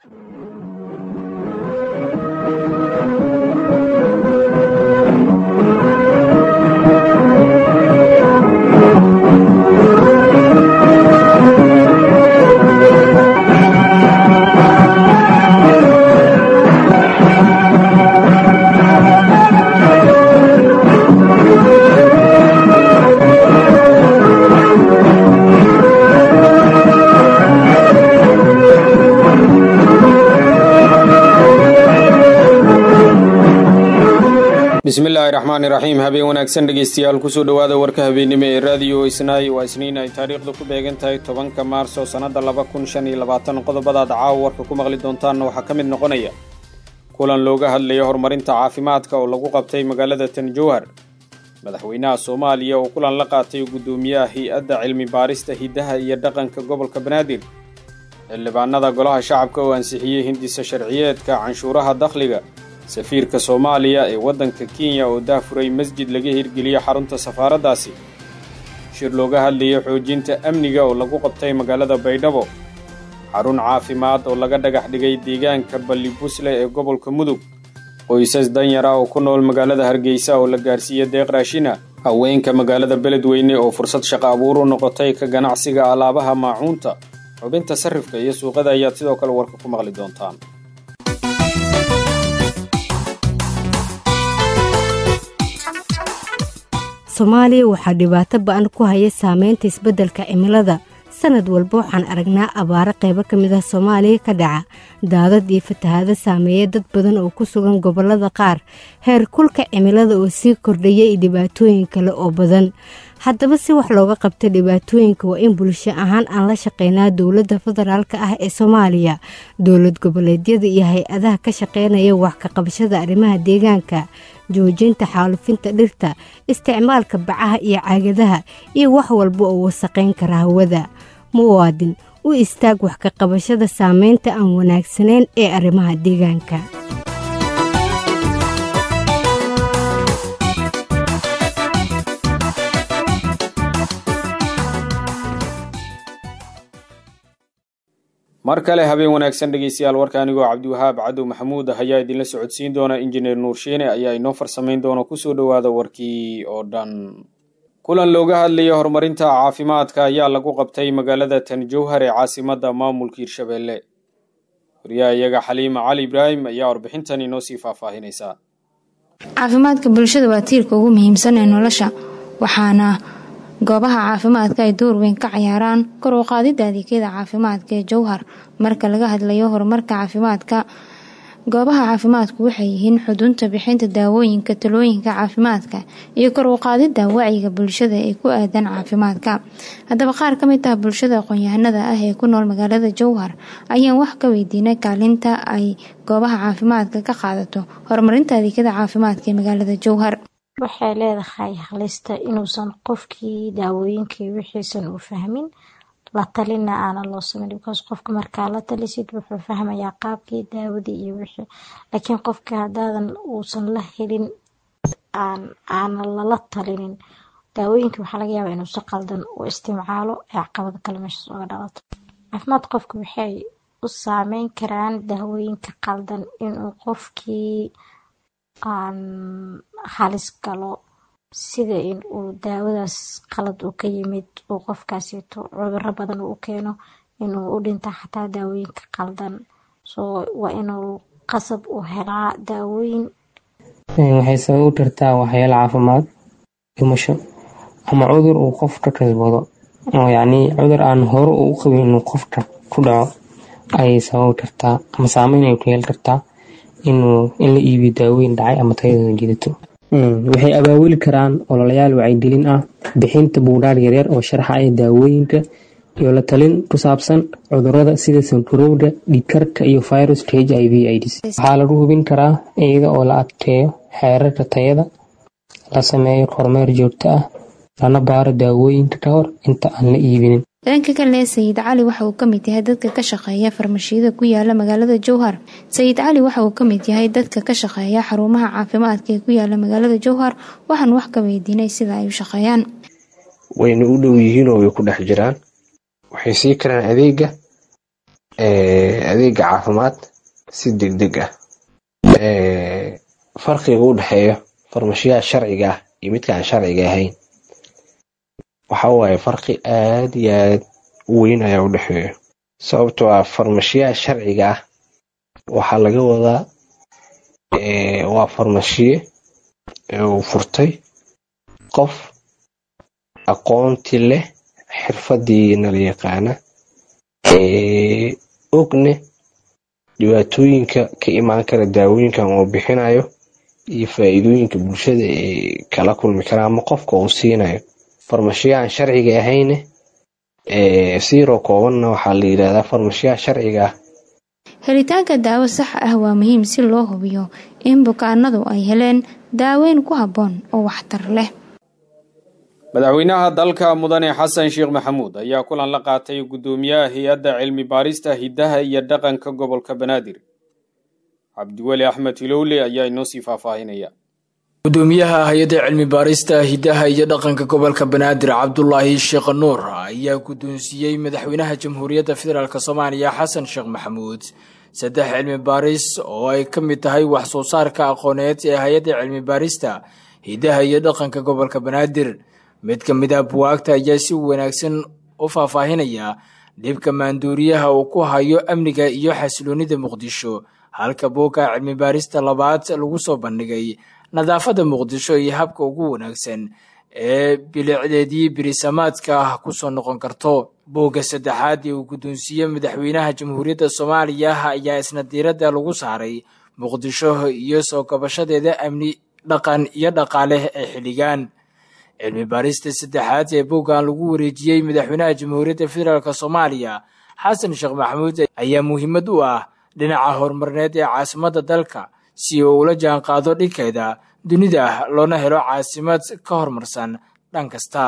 bismillaahi raxmaani raxiim habeen wanaagsan dhegeystayaal kusoo dhowaada warka habeennimo ee raadiyo isnaay waa isniin ay taariikhda ku beegan tahay tobanka maarso sannadda laba kun shan iyo labaatan qodobadaad caawa warka ku maqli doontaanna waxaa ka mid noqonaya kulan looga hadlaya horumarinta caafimaadka oo lagu qabtay magaalada tanjowhar madaxweynaha soomaaliya oo kulan la qaatay guddoomiyaha hay-adda cilmi baarista hiddaha iyo dhaqanka gobolka banaadir xildhibaanada golaha shacabka oo ansixiyey hindisa sharciyeedka canshuuraha dakhliga safiirka soomaaliya ee waddanka kenya oo daafuray masjid laga hirgeliyo xarunta safaaraddaasi shir looga hadlayay xoojinta amniga oo lagu qabtay magaalada baydhabo xarun caafimaad oo laga dhagax dhigay deegaanka ballibusle ee gobolka mudug qoysas danyara oo ku nool magaalada hargeysa oo la gaarsiiya deeq raashina haweenka magaalada beledweyne oo fursad shaqo abuur u noqotay ka ganacsiga alaabaha maacuunta xubinta sarrifka iyo suuqada ayaad sidoo kale warka ku maqli doontaan soomaaliya waxaa dhibaato ba-an ku haya saameynta isbeddelka cimilada sanad walba waxaan aragnaa abaaro qaybo ka mid ah soomaaliya ka dhaca daadad iyo fatahaado saameeya dad badan oo ku sugan gobollada qaar heer kulka cimilada oo sii kordhaya iyo dhibaatooyin kale oo badan haddaba si wax looga qabta dhibaatooyinka waa in bulsho ahaan aan la shaqeynaa dowladda federaalk ah ee soomaaliya dowlad goboleedyada iyo hay-adaha ka shaqeynaya wax ka qabashada arrimaha deegaanka joojinta xaalufinta dhirta isticmaalka bacaha iyo caagadaha iyo wax walba oo wasaqayn kara hawada muwaadin u istaag wax ka qabashada saameynta aan wanaagsanayn ee arrimaha deegaanka mar kale habeen wanaagsan dhegeystayaal warka anigoo cabdiwahaab cadow maxamuud ah ayaa idinla socodsiin doona injineer nuursheene ayaa inoo farsamayn doona kusoo dhowaada warkii oo dhan kulan looga hadlaya horumarinta caafimaadka ayaa lagu qabtay magaalada tanjowhar ee caasimadda maamulka hirshabeelle wariyaha iyaga xaliima cali ibraahim ayaa warbixintan inoo sii faahfaahinaysaa caafimaadka bulshada waa tiirka ugu muhiimsan ee nolosha waxaana goobaha caafimaadka ay door weyn ka cayaaraan kor u qaadida adeegyada caafimaadka ee jowhar marka laga hadlayo horumarka caafimaadka goobaha caafimaadku waxay yihiin xudunta bixinta daawooyinka talooyinka caafimaadka iyo kor u qaadida wacyiga bulshada ee ku aadan caafimaadka haddaba qaar ka mid ah bulshada aqoon-yahanada ah ee ku nool magaalada jowhar ayaan wax ka weydiinay kaalinta ay goobaha caafimaadka ka qaadato horumarinta adeegyada caafimaadka ee magaalada jowhar waxay leedahay halista inuusan qofkii daawooyinkii wixiisan uu fahmin la talina aana loo sameyn because qofka markaa la talisid wuxuu fahmayaa qaabkii daawadii iyo wixii laakiin qofka hadaadan uusan la helin aana lala talinin daawooyinkii waxaa laga yaabaa inuu si qaldan u isticmaalo ee caqabado kale meeshaas uga dhalato caafimaad qofka waxay u saameyn karaan daawooyinka qaldan inuu qofkii aan halis galo sida in uu daawadaas qalad uu ka yimid uu qofkaasito cuduro badan uu keeno inuu u dhinta xataa daawooyinka qaldan soo waa inuu qasab u helaa daawooyin waxay sabab u tartaa waxyaalo caafimaad dhimasho ama cudur uu qofka kasbado oo yacnii cudur aan hore u qabin inuu qofka ku dhaco ayay sabab u tartaa ama saameyn ay ku yeeli kartaa inuu in la iibiyo daawooyin dhacay ama tayadooda jidato waxay abaabuli karaan ololayaal wacyigelin ah bixinta buudhaar yaryar oo sharxaya daawooyinka iyo la talin ku saabsan cudurada sida sankarowda dhiigkarka iyo virus h i v ids waxaa lagu hubin karaa iyada oo la adkeeyo xeerarka tayada la sameeyo kormeer joogto ah lana baaro daawooyinka ka hor inta aan la iibinin dhanka kale sayid cali waxa uu kamid yahay dadka ka shaqeeya farmashiyada ku yaala magaalada jowhar sayid cali waxa uu kamid yahay dadka ka shaqeeya xarumaha caafimaadka ee ku yaala magaalada jowhar waxaan wax ka weydiinay sida ay u shaqeeyaan wayna u dhow yihiin oo way ku dhex jiraan waxay sii karaan adeega adeega caafimaad si degdeg ah farqiga u dhexeeyo farmashiyaha sharciga ah iyo midka aan sharciga ahayn waxa waaye farqi aad iyo aad u weyn ayaa u dhexeeyo sababtoo ah farmashiyaha sharciga ah waxaa laga wadaa waa farmashiye uu furtay qof aqoonti leh xirfadiina la yaqaana ogne dhibaatooyinka ka imaan kara daawooyinkan uu bixinayo iyo faa'iidooyinka bulshada ee kala kulmi kara ama qofka uu siinayo farmashiyahan sharciga ahayne siiroo koobanna waxaa la yidhahdaa farmashiyaha sharciga ah helitaanka daawo sax ah waa muhiim si loo hubiyo in bukaanadu ay heleen daaweyn ku habboon oo waxtar leh madaxweynaha dalka mudane xasan sheekh maxamuud ayaa kulan la qaatay guddoomiyaha hay-adda cilmi baarista hiddaha iyo dhaqanka gobolka banaadir cabdiweli axmed hilowle ayaa inoo sii faahfaahinaya gudoomiyaha hay-adda cilmi baarista hiddaha iyo dhaqanka gobolka banaadir cabdulaahi sheekh nuur ayaa guddoonsiiyey madaxweynaha jamhuuriyadda federaalk soomaaliya xasan sheekh maxamuud saddex cilmi baaris oo ay ka mid tahay wax soo saarka aqooneed ee hay-adda cilmi baarista hiddaha iyo dhaqanka gobolka banaadir mid ka mid ah buwaagta ayaa si wanaagsan u faahfaahinaya dhibka maanduuriyaha uu ku hayo amniga iyo xasiloonida muqdisho halka buugga cilmi baarista labaad lagu soo bandhigay nadaafadda muqdisho iyo habka ugu wanaagsan ee bilicdeedii birisamaadka kusoo noqon karto buugga saddexaad ee uu guddoonsiiyey madaxweynaha jamhuuriyadda soomaaliya ayaa isna diiradda lagu saaray muqdisho iyo soo kabashadeeda amni dhaqan iyo dhaqaale ee xilligan cilmi baarista saddexaad ee buuggan lagu wareejiyey madaxweynaha jamhuuriyadda federaalk soomaaliya xasan sheekh maxamuud ayaa muhiimad u ah dhinaca horumarneed ee caasimadda dalka si uu ula jaan qaado dhinkeeda dunida loona helo caasimad ka horumarsan dhan kasta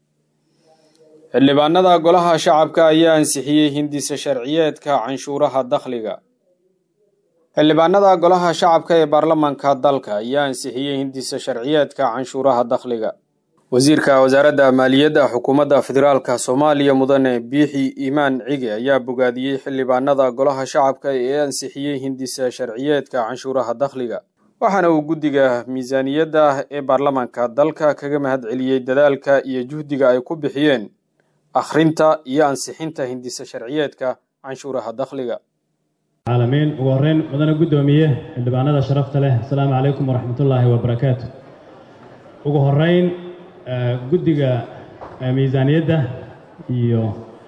xildhibaanada golaha shacabka ayaa ansixiyey hindisa sharciyeedka canshuuraha dakhliga xildhibaanada golaha shacabka ee baarlamaanka dalka ayaa ansixiyey hindisa sharciyeedka canshuuraha dakhliga wasiirka wasaaradda maaliyadda xukuumadda federaalka soomaaliya mudane biixi iimaan cige ayaa bogaadiyey xildhibaanada golaha shacabka ee ansixiyey hindisa sharciyeedka canshuuraha dakhliga waxaana uu guddiga miisaaniyadda ee baarlamaanka dalka kaga mahad celiyey dadaalka iyo juhdiga ay ku bixiyeen akhrinta iyo ansixinta hindisa sharciyeedka canshuuraha dakhliga caalamiin ugu horreyn mudane guddoomiye xildhibaanada sharafta leh asalaamu calaykum waraxmatullaahi wabarakaatu ugu horreyn guddiga miisaaniyadda iyo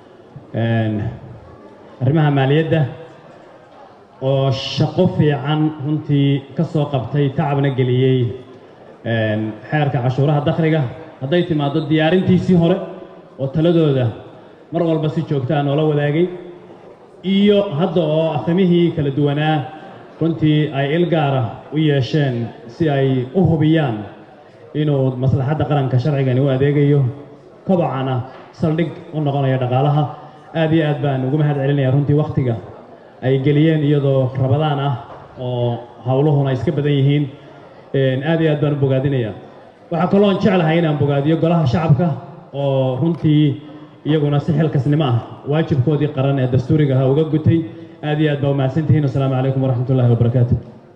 arrimaha maaliyadda oo shaqo fiican runtii ka soo qabtay tacabna geliyey xeerka cashuuraha dakhliga hadday timaaddo diyaarintiisii hore oo taladooda mar walba si joogtaa noola wadaagay iyo hadda oo afhamihii kala duwanaa runtii ay il gaara u yeesheen si ay u hubiyaan inuu maslaxadda qaranka sharcigani u adeegayo kobocana saldhig u noqonayo dhaqaalaha aad iyo aad baan ugu mahad celinaya runtii wakhtiga ay geliyeen iyadoo rabadaan ah oo howluhuna iska badan yihiin aad iyo aad baan u bogaadinaya waxaa kaloon jeclahay inaan bogaadiyo golaha shacabka oo runtii iyaguna si xilkasnimo ah waajibkoodii qaran ee dastuuriga ahaa uga gutay aad iyo aad baa umahadsantihiin wasalaamu calaykum waraxmatullahi wabarakaatu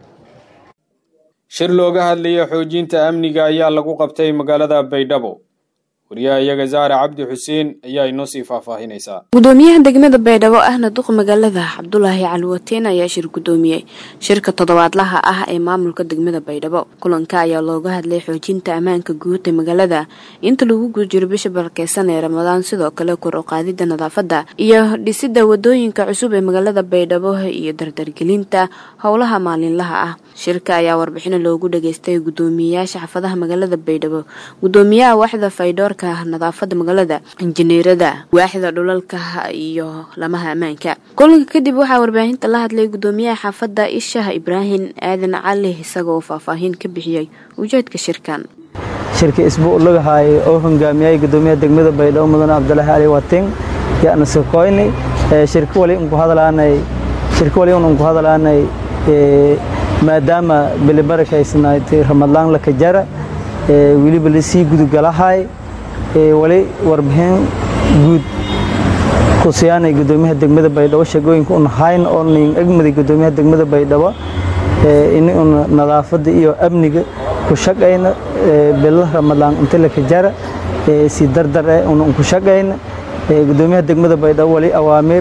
shir looga hadlaya xoojinta amniga ayaa lagu qabtay magaalada baydhabo wariyaha iyaga zaare cabdi xuseen ayaa inoo sii faahfaahinaysaa gudoomiyaha degmada baydhabo ahna duq magaalada cabdulaahi caliwateen ayaa shir gudoomiyey shirka toddobaadlaha ah ee maamulka degmada baydhabo kulanka ayaa looga hadlay xoojinta ammaanka guud ee magaalada inta lagu guda jiro bisha barkeysan ee ramadaan sidoo kale kor u qaadida nadaafada iyo dhisida wadooyinka cusub ee magaalada baydhabo iyo dardargelinta howlaha maalinlaha ah shirka ayaa warbixino loogu dhageystay gudoomiyeyaasha xaafadaha magaalada baydhabo gudoomiyaha waaxda faydhoor nadaafada magaalada injineerada waaxda dhulalka iyo lamaha ammaanka kulanka kadib waxaa warbaahinta la hadlay gudoomiyaha xaafadda ishaah ibraahim aadan cali isagoo faahfaahin ka bixiyey ujeedka shirkan shirka isbuu lagahay oo hogaamiyay gudoomiyaha degmada baydhabo mudane cabdulaahi cali wating yaana sokoyni shirka wali unku hadalaanay shirka wali unku hadalaanay maadaama bilibarakaysnaatay ramadaan la kajara weliba lasii gudugalahay wali warbixin guud kusiyaanay gudoomiyaha degmada baydhabo shaqooyinka un hayn oo nin egmaday gudoomiyaha degmada baydhabo in un nadaafada iyo amniga ku shaqayna bilo ramadaan inta la kajara si dardar eh un ku shaqayna gudoomiyaha degmada baydhabo wali awaamiir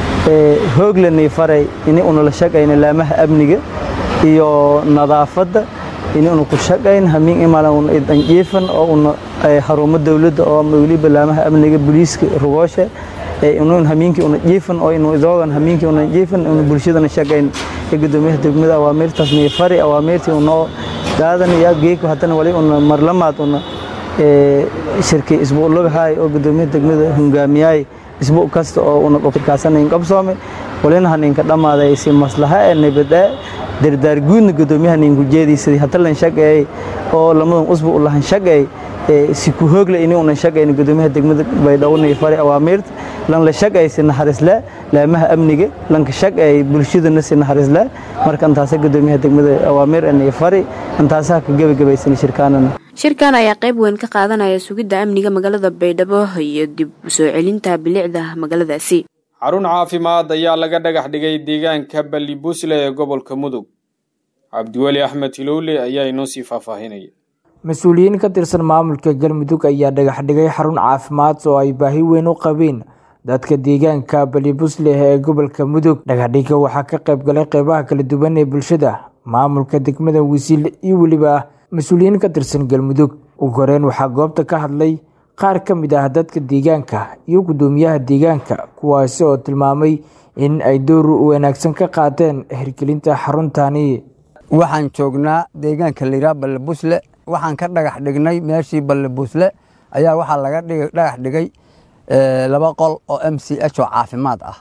hooglanay faray in un la shaqayna laamaha amniga iyo nadaafada in un ku shaqayn hamiin imalan un idan jiifan oo un xarumo dawladda oo waliba laamaha amniga booliiska rugoosha inun hamiinkii una jiifan oo inu idoogan hamiinkii una jiifan inu bulshadana shaqayn gudoomiyaha degmada awaamiirtaas nii fari awaamiirtii unoo daadanaya geeko haddana wali una marlamaad una shirkii isbuu lagahaay oo gudoomiyaha degmada hungaamiyaay isbuu kasta oo una qofkaasanayn qabsoome walina haninka dhammaaday si maslaha ee nabadee dardaar guudna gudoomiyaha ninku jeediisadii hadda lan shaqeeyay oo lamadan usbu u lahan shaqeey si ku hoogle ini unan shaqayna gudoomiyaha degmada baydhabo nii fari awaamiirta lan la shaqeey si naxariisle laamaha amniga lanka shaqeey bulshadana si naxariisle marka intaasa gudoomiyaha degmada awaamiir nii fari intaasaha ka gebagabaysan shirkaanana shirkan ayaa qayb weyn ka qaadanaya sugidda amniga magaalada baydhabo iyo dib u soo celinta bilicda magaaladaasi xarun caafimaad ayaa laga dhagax dhigay deegaanka ballibusle ee gobolka mudug cabdiweli axmed hilowle ayaa inoo sii faahfaahinaya mas-uuliyiin ka tirsan maamulka galmudug ayaa dhagax dhigay xarun caafimaad oo ay baahi weyn u qabeen dadka deegaanka balibusle ee gobolka mudug dhagaxdhiga waxaa ka qayb galay qeybaha kala duwan ee bulshada maamulka degmada wisiil iyo weliba mas-uuliyiin ka tirsan galmudug ugu horeyn waxaa goobta ka hadlay qaar ka mid ah dadka deegaanka iyo guddoomiyaha deegaanka kuwaasi oo tilmaamay in ay door wanaagsan ka qaateen hirgelinta xaruntani waxaan joognaa deegaanka layidhaha ballibusle waxaan ka dhagax dhignay meeshii ballibusle ayaa waxaa laga dhagax dhigay laba qol oo m c h oo caafimaad ah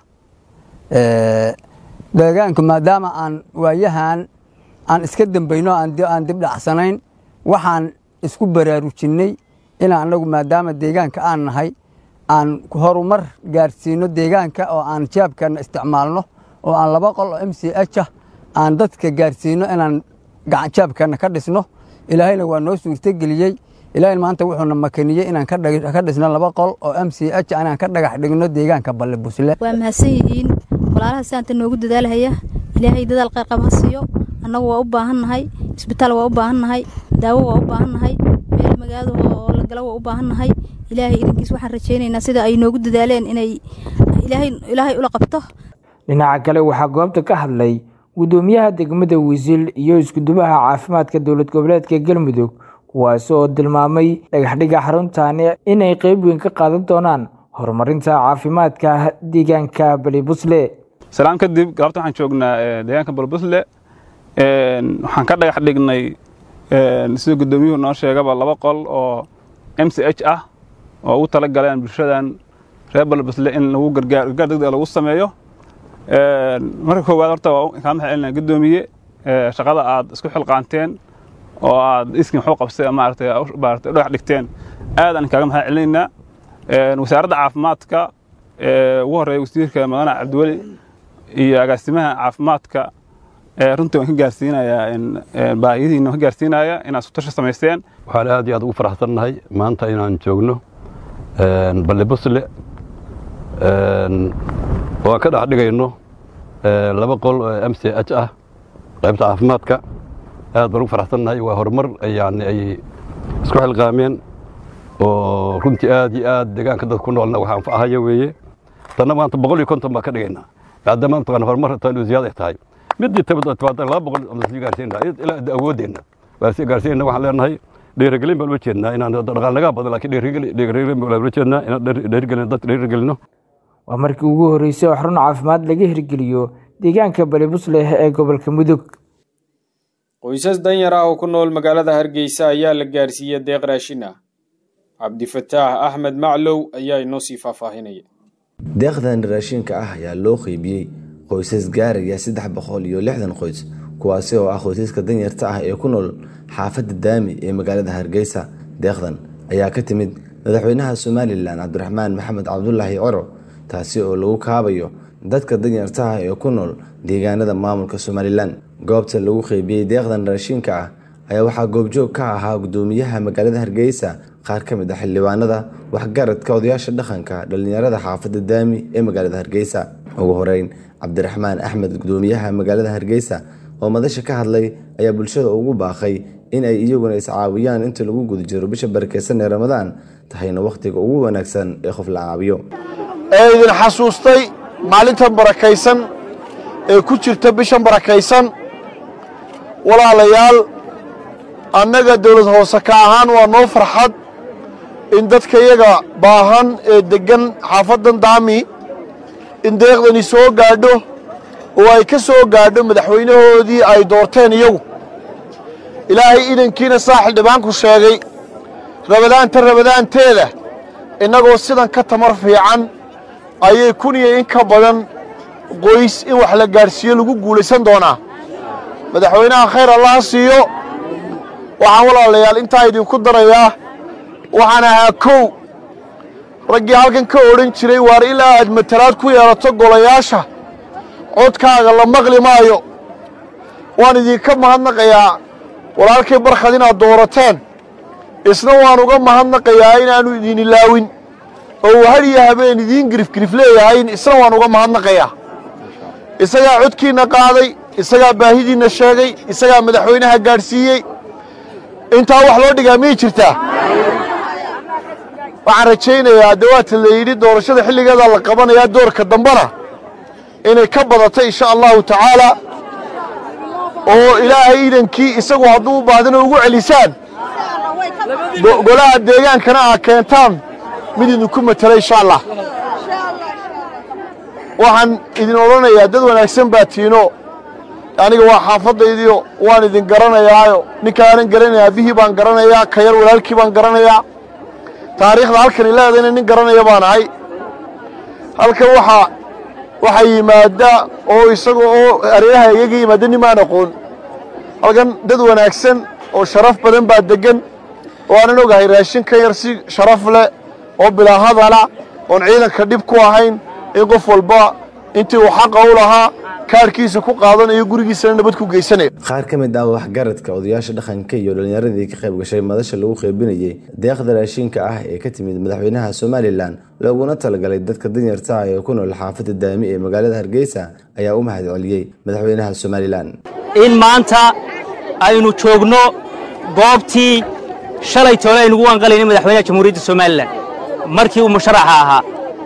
deegaanku maadaama aan waayahan aan iska dambayno aan dib dhacsanayn waxaan isku baraarujinnay inaan anagu maadaama deegaanka aan nahay aan horumar gaarsiino deegaanka oo aan jaabkana isticmaalno oo aan laba qol oo m c h ah aan dadka gaarsiino inaan jaabkana ka dhisno ilaahayna waa noo suurtogeliyey ilaahay maanta wuxuuna makaniyey inaan ka dhisno laba qol oo m c h inaan ka dhagax dhigno deegaanka ballibusle waa mahadsan yihiin walaalaha saanta noogu dadaalhaya ilaahay dadaal qayrqab ha siiyo annagu waa u baahan nahay isbitaal waa u baahan nahay daawo waa u baahan nahay meel magaalo oo la gala waa u baahan nahay ilaahay idinkiis waxaan rajaynaynaa sida ay noogu dadaaleen inay ilaahay ula qabto dhinaca kale waxaa goobta ka hadlay guddoomiyaha degmada wisiil iyo iskudubaha caafimaadka dowlad goboleedka galmudug kuwaasi oo tilmaamay dhagaxdhiga xaruntani inay qeyb weyn ka qaadan doonaan horumarinta caafimaadka deegaanka balibusle salaan kadib gaabta waxaan joognaa deegaanka balibusle waxaan ka dhagax dhignay sida guddoomiyuhu noo sheegaba laba qol oo m c h ah oo ugu tala galeen bulshadan reer balibusle in lagu gargaar gargaar degdeg lagu sameeyo marka koowaad horta waa kaa maxay celinaa guddoomiye shaqada aad isku xilqaanteen oo aad iskin waxu qabsay maaragtay maaragtay dhagax dhigteen aad aan kaaga maxay celinaynaa wasaaradda caafimaadka ugu horreeya wasiirka madane cabdiweli iyo agaasimaha caafimaadka runtii waan ka gaarsiinayaa baahiyihiina waan ka gaarsiinaya inaad isku tashi samaysteen waxaan aad iyo aad ugu faraxsannahay maanta inaan joogno ballibusle oo aan ka dhex dhigayno laba qol oo m c h ah qaybta caafimaadka aad baan ugu faraxsannahay waa horumar yani ay isku xilqaameen oo runtii aad iyo aad deegaanka dadka ku noolna wax anfacahaya weeye tanna maanta boqol iyo konton baan ka dhigaynaa maadaama mataqaan horumar tan ziyaada ay tahay midii timaada laba boqol aan sii gaarsiinaa ilaa awoodeenna waa sii gaarsiinna waxaan leenahay dhiirigelin baan ula jeednaa inaan dhaqaal nagaa badan laakiin dhiirigelin baan ula jeednaa inaan dhiirigelin dadka dhiirigelino waa markii ugu horreysay oo xarun caafimaad laga hirgeliyo deegaanka balibusle ee gobolka mudug qoysas danyar ah oo ku nool magaalada hargeysa ayaa la gaarsiiyey deeq raashin ah cabdifataax axmed maclow ayaa inoo sii faahfaahinaya deeqdan raashinka ah ayaa loo qeybiyey qoysas gaaraya saddex boqol iyo lixdan qoys kuwaasi oo ah qoysaska danyarta ah ee ku nool xaafadda daami ee magaalada hargeysa deeqdan ayaa ka timid madaxweynaha somalilan cabdiraxmaan maxamed cabdulaahi coro taasi oo lagu kaabayo dadka danyartaha ee ku nool deegaanada maamulka somalilan goobta lagu qeybiyey deeqdan raashinka ah ayaa waxaa goobjoog ka ahaa gudoomiyaha magaalada hargeysa qaar ka mid ah xildhibaanada waxgaradka odayaasha dhaqanka dhallinyarada xaafadda daami ee magaalada hargeysa ugu horeyn cabdiraxmaan axmed gudoomiyaha magaalada hargeysa oo madasha ka hadlay ayaa bulshada ugu baaqay in ay iyaguna iscaawiyaan inta lagu guda jiro bisha barakeysan ee ramadaan tahayna wakhtiga ugu wanaagsan ee qof la caawiyo ee idin xasuustay maalintan barakaysan ee ku jirta bishan barakaysan walaalayaal annaga dowlad hoose ka ahaan waa noo farxad in dadka iyaga baahan ee deggan xaafaddan daami in deeqdani soo gaadho oo ay ka soo gaadho madaxweynahoodii ay doorteen iyagu ilaahay idankiina saa xildhibaanku sheegay rabadaanta rabadaanteeda innagoo sidan ka tamar fiican ayay kun iyo in ka badan qoys in wax la gaadhsiiyo lagu guulaysan doonaa madaxweynaha khayr allaha siiyo waxaan walaalayaal intaa idinku darayaa waxaan ahaa kow raggii halkan ka odhan jiray waar ilaa aad matalaad ku yeelato golayaasha codkaaga la maqli maayo waan idinka mahadnaqayaa walaalkay barkhad inaad doorateen isna waan uga mahadnaqayaa inaannu idin ilaawin oo uu har iyo habeen idiin girifgirif leeyahay isna waan uga mahadnaqayaa isagaa codkiinna qaaday isagaa baahidiinna sheegay isagaa madaxweynaha gaadhsiiyey intaa wax loo dhigaa miyay jirtaa waxaan rajaynayaa dee waata la yidhi doorashada xilligeedaa la qabanayaa doorka dambena inay ka badato insha allahu tacaala oo ilaahay idankii isagu hadduu u baahdana ugu celisaan golaha deegaankana aa keentaan mid idinku matela insha allah waxaan idin odhanayaa dad wanaagsan baa tiino aniga waa xaafadaydiio waan idin garanayaayo ninkaanan garanayaa bihii baan garanayaa ka yar walaalkii baan garanayaa taariikhda halkani leedayna nin garanaya baan ahay halkan waxaa waxaa yimaada oo isaga oo areeraha iyaga yimaada nimaan aqoon halkan dad wanaagsan oo sharaf badan baa deggan oo aanan ogahay raashin ka yar si sharaf leh oo bilaa hadala oon ciidanka dhib ku ahayn in qof walba intii uu xaqa u lahaa kaarkiisa ku qaadanayo gurigiisana nabad ku geysanayo qaar ka mid ah waxgaradka odayaasha dhaqanka iyo dhallinyaradii ka qayb gashay madasha lagu qeybinayey deeqda raashinka ah ee ka timid madaxweynaha somalilan looguna talagalay dadka danyarta ah ee ku nool xaafadda daami ee magaalada hargeysa ayaa u mahad celiyey madaxweynaha somalilan in maanta aynu joogno goobtii shalay toole aynugu wanqalayna madaxweynaha jamhuuriyadda somalilan markii uu musharaxa ahaa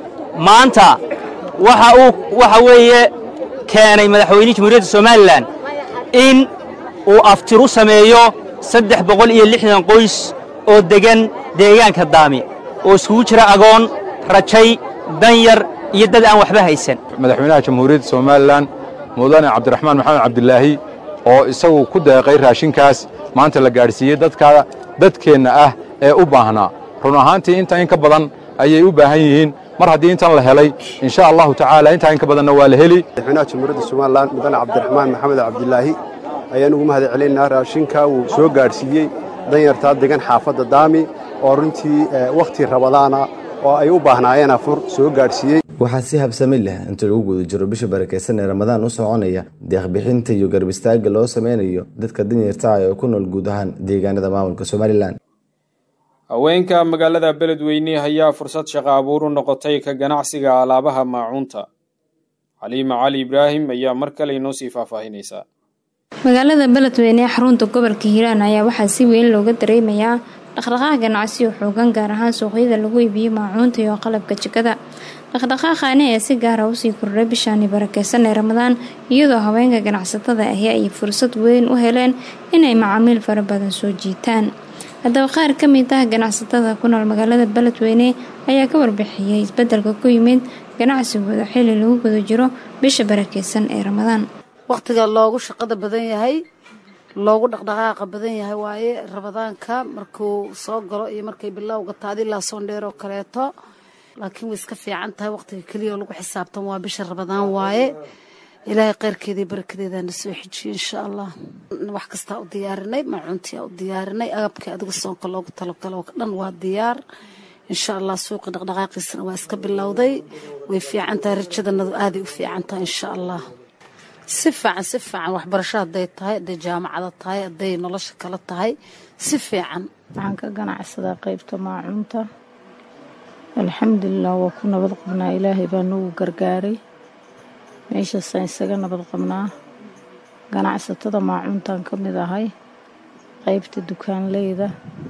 maanta waxa uu waxa weeye keenay madaxweynihii jamhuuriyadda somalilan in uu aftiru sameeyo saddex boqol iyo lixdan qoys oo deggan deegaanka daami oo iskugu jira agoon rajay danyar iyo dad aan waxba haysan madaxweynaha jamhuuriyadda somalilan mudane cabdiraxmaan maxamed cabdilaahi oo isagu ku deeqay raashinkaas maanta la gaadhsiiyey dadka dadkeenna ah ee u baahnaa run ahaantii inta in ka badan ayay u baahan yihiin mar haddii intan la helay insha allahu tacaala intaa in ka badanna waa la heli madaxweynaha jamhuuriyadda somalilan mudane cabdiraxmaan maxamed cabdilaahi ayaan ugu mahad celinaynaa raashinka uu soo gaadhsiiyey danyartaa degan xaafadda daami oo runtii wakhti rabadaana oo ay u baahnaayeen afur soo gaadhsiiyey waxaa si habsami leh inta lagu guda jiro bisha barakeysan ee ramadaan u soconaya deeqbixinta iyo garbistaagga loo sameynayo dadka danyarta ah ee ku nool guud ahaan deegaanada maamulka somalilan haweenka magaalada beledweyne ayaa fursad shaqo abuur u noqotay ka ganacsiga alaabaha maacuunta caliima cali ibraahim ayaa mar kale inoo sii faahfaahinaysaa magaalada beledweyne ee xarunta gobolka hiiraan ayaa waxaa si weyn looga dareemayaa dhaqdhaqaaq ganacsi oo xoogan gaar ahaan suuqyada lagu iibiyo maacuunta iyo qalabka jikada dhaqdhaqaaqaani ayaa si gaara usii kordhay bishaani barakeysan ee ramadaan iyadoo haweenka ganacsatada ahi ay fursad weyn u heleen inay macaamiil fara badan soo jiitaan haddaba qaar ka mid ah ganacsatada ku nool magaalada beledweyne ayaa ka warbixiyey isbedelka ku yimid ganacsigooda xili lagu guda jiro bisha barakeysan ee ramadaan wakhtiga loogu shaqada badan yahay loogu dhaqdhaqaaqa badan yahay waaye ramadaanka markuu soo galo iyo markay bilowga taadi ilaa soondheer oo kaleeto laakiin way iska fiican tahay wakhtiga keliya oo lagu xisaabtan waa bisha ramadaan waaye ilaahay kheyrkeedii barakadeedana soo xejiyo insha allah wax kastaa u diyaarinay macuuntiyaa u diyaarinay agabkii adiga soonka loogu talagalo dhan waa diyaar insha allah suuqi dhaqdhaqaaqiisana waa iska bilowday way fiican tahay rajadanadu aaday u fiican tahay insha allah si fiican si fiican waxbarasho hadday tahay hadday jaamacada tahay hadday nolosha kale tahay si fiican waxaan ka ganacsadaa qaybta maacuunta alxamdulilah waa ku nabad qabnaa ilaahay baa nagu gargaaray meeshaasaan isaga nabad qabnaa ganacsatada maacuuntaan ka mid ahay qaybta dukaanleyda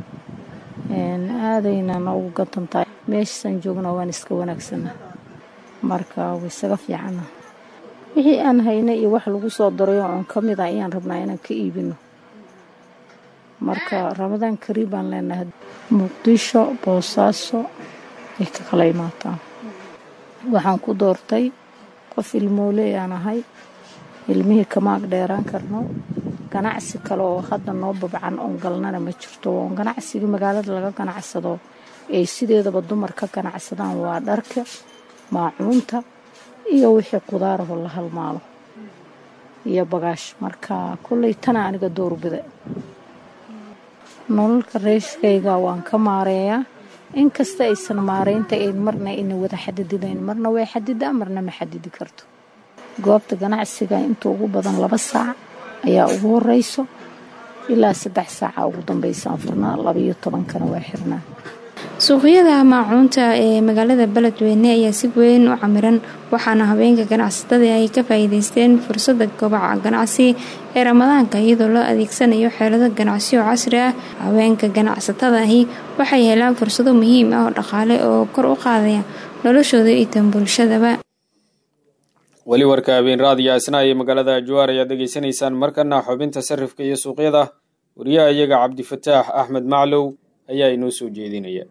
aadayna noogu gadantahay meeshaasaan joognaa waan iska wanaagsana marka waa isaga fiicana wixii aan hayna iyo wax lagu soo darayo oon ka mid ah ayaan rabnaa inaan ka iibino marka ramadaan kariib baan leenahay muqdisho boosaaso ay ka kala imaataan waxaan ku doortay qof ilmooley aan ahay ilmihii kamaag dheeraan karno ganacsi kale oo hadda noo babcan oon galnana ma jirto oon ganacsigii magaalada laga ganacsado ay sideedaba dumar ka ganacsadaan waa dharka maacuunta iyo wixii qudaaraho la halmaalo iyo bagaash marka kolley tana aniga doorbida nololka reeshkayga waan ka maareeyaa inkasta aysan maareynta ayn marna ina wada xadididayn marna way xadidaa marna ma xadidi karto goobta ganacsiga inta ugu badan laba saac ayaa ugu horeyso ilaa saddex saaca ugu dambeysaan furnaa labaiyo tobankana waa xirnaa suuqyada maacuunta ee magaalada beledweyne ayaa si weyn u camiran waxaana habeenka ganacsatada ay ka faa'iideysteen fursada kobaca ganacsi ee ramadaanka iyadoo loo adeegsanayo xeelado ganacsi oo casri ah haweenka ganacsatadaahi waxay helaan fursado muhiim ah oo dhaqaale oo kor u qaadaya noloshooda iyo tan bulshadaba weli warka habeen raadiyo asna iyo magaalada ajuwaar ayaad degeysanaysaan markana xubinta sarifka iyo suuqyada wariyaha iyaga cabdifataax axmed maclow ayaa inoo soo jeedinaya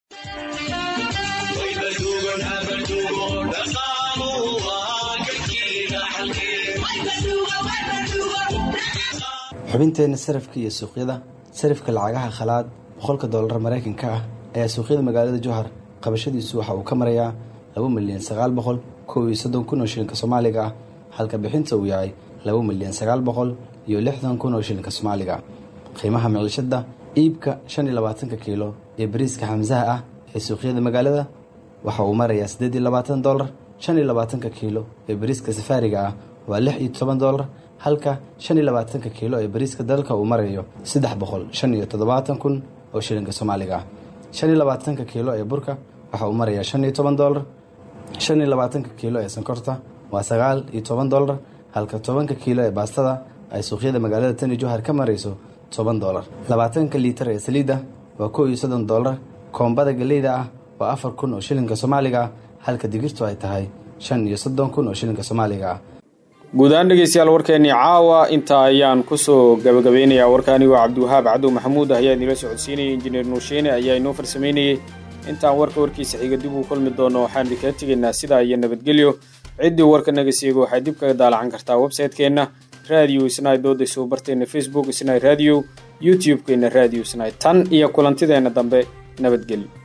xubinteenna sarafka iyo suuqyada sarifka lacagaha khalaad boqolka doolar maraykanka ah ayaa suuqyada magaalada jowhar qabashadiisu waxa uu ka marayaa laba milyan sagaal boqol kow iyo soddon kun oo shilinka soomaaliga ah halka bixinta uu yahay laba milyan sagaal boqol iyo lixdan kun oo shilinka soomaaliga qiimaha miclishada iibka shan iyo labaatanka kiilo ee bariiska xamsaha ah ee suuqyada magaalada waxa uu marayaa siddeed iyo labaatan doolar shan iyo labaatanka kiilo ee bariiska safaariga ah waa lix iyo toban doolar halka shan iyo labaatanka kiilo ee bariiska dalka uu marayo saddex boqol shan iyo toddobaatan kun oo shilinka soomaaliga ah shan iyo labaatanka kiilo ee burka waxa uu marayaa shan iyo toban doolar shan iyo labaatanka kiilo ee sonkorta waa sagaal iyo toban doolar halka tobanka kiilo ee baastada ay suuqyada magaalada tani johar ka marayso toban doolar labaatanka liitar ee saliidda waa kow iyo soddon doolar koombada galeyda ah waa afar kun oo shilinka soomaaliga ah halka digirtu ay tahay shan iyo soddon kun oo shilinka soomaaliga ah guud ahaan dhegeystayaal warkeennii caawa intaa ayaan kusoo gabagabeynayaa warka anigoo cabdiwahaab cadow maxamuud ah ayaa idinla socodsiinayay injineer nuusheene ayaa inoo farsamaynayey intaan warka warkiisa xiga dib uu kulmi doono waxaan idinkaga tegaynaa sidaa iyo nabadgelyo ciddii warka naga seego waxay dib kaga daalacan kartaa websaytekeenna radio isnay dooda soo barteenna facebook isnay radio youtube-keenna radio isnay tan iyo kulantideenna dambe nabadgelyo